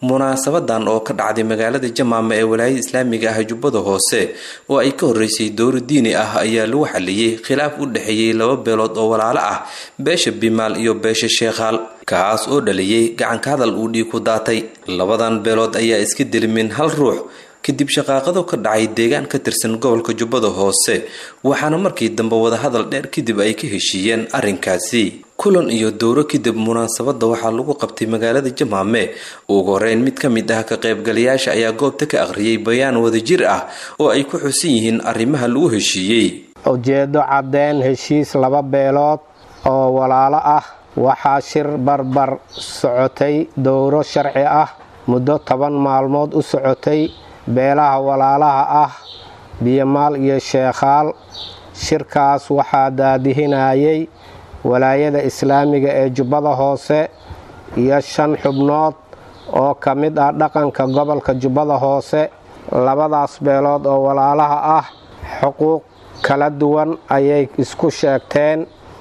munaasabadan oo ka dhacday magaalada jamaama ee walaayada islaamiga ah jubbada hoose oo ay ka horeysay dowro diini ah ayaa lagu xaliyey khilaaf u dhexeeyey laba beelood oo walaalo ah beesha bimaal iyo beesha sheekhaal kaas oo dhaliyey gacanka hadal uu dhiig ku daatay labadan beelood ayaa iska delimin hal ruux kadib shaqaaqado ka dhacay deegaan ka tirsan gobolka jubbada hoose waxaana markii dambe wadahadal dheer kadib ay ka heshiiyeen arrinkaasi kulan iyo dowro kadib munaasabadda waxaa lagu qabtay magaalada jamaame ugu horeyn mid ka mid ah ka qaybgalayaasha ayaa goobta ka akhriyay bayaan wadajir ah oo ay ku xusan yihiin arrimaha lagu heshiiyey ujeeddo caddeyn heshiis laba beelood oo walaalo ah waxaa shir barbar socotay dowro sharci ah muddo toban maalmood u socotay beelaha walaalaha ah biyomaal iyo sheekhaal shirkaas waxaa daadihinayay walaayada islaamiga ee jubbada hoose iyo shan xubnood oo ka mid ah dhaqanka gobolka jubbada hoose labadaas beelood oo walaalaha ah xuquuq kala duwan ayay isku sheegteen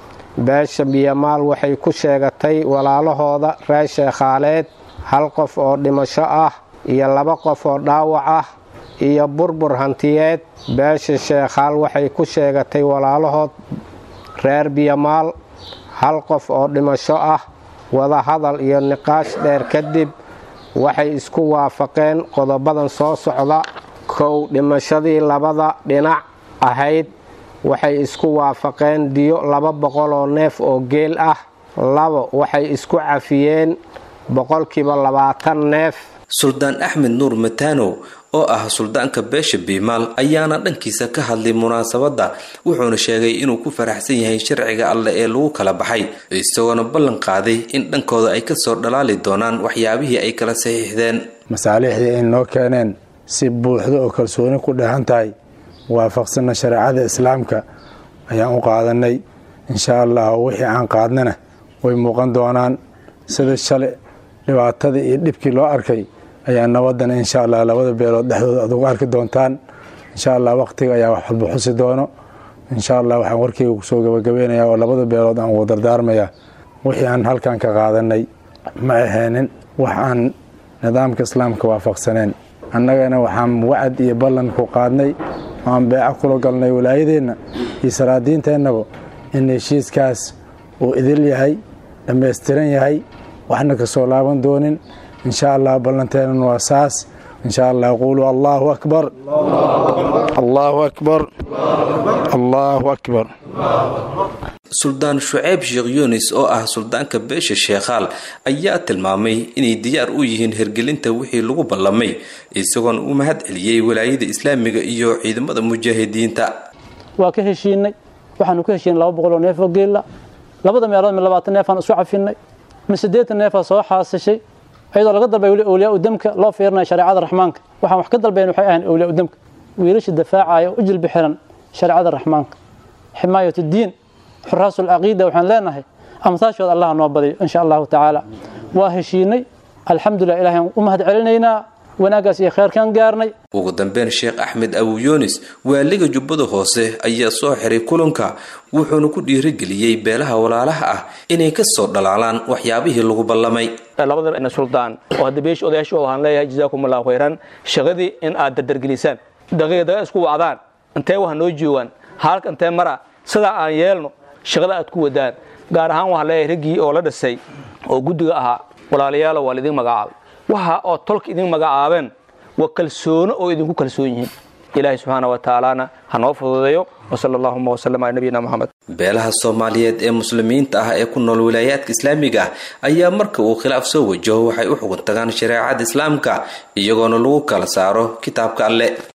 beesha biyomaal waxay ku sheegatay walaalahooda reer sheekhaaleed hal qof oo dhimasho ah iyo laba qof oo dhaawac ah iyo burbur hantiyeed beesha sheekhaal waxay ku sheegatay walaalahood reer biyomaal hal qof oo dhimasho ah wadahadal iyo niqaash dheer kadib waxay isku waafaqeen qodobadan soo socda kow dhimashadii labada dhinac ahayd waxay isku waafaqeen diyo laba boqol oo neef oo geel ah labo waxay isku cafiyeen boqolkiiba labaatan neef suldaan axmed nuur matanow oo ah suldaanka beesha biimaal ayaana dhankiisa ka hadlay munaasabadda wuxuuna sheegay inuu ku faraxsan yahay sharciga alleh ee lagu kala baxay isagoona ballan qaaday in dhankooda ay kasoo dhalaali doonaan waxyaabihii ay kala saxiixdeen masaalixdii ay noo keeneen si buuxda oo kalsooni ku dheehan tahay waafaqsanna shareecada islaamka ayaan u qaadanay insha allah wixii aan qaadnana way muuqan doonaan sida shalay dhibaatadii iyo dhibkii loo arkay ayaa nabadana insha allah labada beelood dhexdooda aad ugu arki doontaan insha allah waqtiga ayaa wax walba xusi doono insha allah waxaan warkeyga kusoo gabagabeynaya oo labada beelood aan ugu dardaarmaya wixii aan halkan ka qaadanay ma aheenin wax aan nidaamka islaamka waafaqsaneen annagana waxaan wacad iyo ballan ku qaadnay aan beeco kula galnay walaayadeenna iyo salaadiinteennaba in heshiiskaas uu idil yahay dhammaystiran yahay waxna ka soo laaban doonin insha allah ballanteenan waa saas insha allah quuluu allahu akbar allahu akbar allahu akbar suldaan shuceyb sheekh yunis oo ah suldaanka beesha sheekhaal ayaa tilmaamay inay diyaar u yihiin hirgelinta wixii lagu ballamay isagoona u mahad celiyey walaayada islaamiga iyo ciidamada mujaahidiinta waa ka heshiinay waxaanu ka heshiinay laba boqol oo neef oo geella labada meelood mi labaatan neefaan isu cafinay mi siddeetan neefaa soo xaasishay iyadoo laga dalbay weli awliyaa udamka loo fiirinaya shareecada raxmaanka waxaan wax ka dalbayn waxay ahayn awliyaa udamka wiilasha dafaacaya u jilbi xiran shareecada raxmaanka ximaayat diin xuraasul caqiida waxaan leenahay amtaashooda allah noo badiyo insha allahu tacaala waa heshiinay alxamdulilah ilahay u mahad celinaynaa wanaaggaas iyo kheyrkaan gaarnay ugu dambeyn sheekh axmed abu yunis waaliga jubbada hoose ayaa soo xiray kulanka wuxuuna ku dhiirigeliyey beelaha walaalaha ah inay ka soo dhalaalaan waxyaabihii lagu ballamay labada suldaan oo hadda beesha odayaasha waxaan leeyahay jazaakum allahu khayran shaqadii in aad dardargelisaan daqiiqdaga isku wacdaan intee wax noo joogaan haalka intee mara sidaa aan yeelno shaqada aad ku wadaan gaar ahaan waxaan leeyahay raggii oo la dhisay oo guddiga ahaa walaalayaalo waa laidin magacaabay waxa oo tolka idin magacaabeen waa kalsoono oo idinku kalsoon yihiin ilaahay subxaana wa tacaalana ha noo fududeeyo wasala allahuma wasalam ala nabiyina moxamed beelaha soomaaliyeed ee muslimiinta ah ee ku nool wilaayaadka islaamiga ah ayaa marka uu khilaaf soo wajaho waxay u xugun tagaan shareecada islaamka iyagoona lagu kala saaro kitaabka alle